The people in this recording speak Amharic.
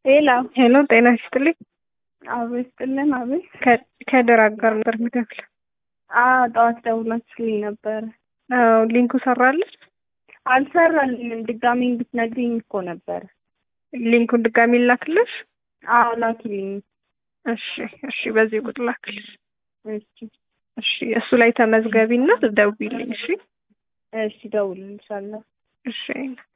ሄሎ ሄሎ ጤና ይስጥልኝ። አቤት ስጥልን። አቤት ከድር አጋር ነበር ምደውል። አዎ ጠዋት ደውላችሁልኝ ነበረ። አዎ ሊንኩ ሰራለች። አልሰራልኝም። ድጋሚ እንድትነግሪኝ እኮ ነበረ። ሊንኩን ድጋሚ ላክልሽ። አዎ ላኪልኝ። እሺ እሺ፣ በዚህ ቁጥር ላክልሽ። እሺ እሺ፣ እሱ ላይ ተመዝገቢና ደውይልኝ። እሺ እሺ፣ ደውልልሻለሁ። እሺ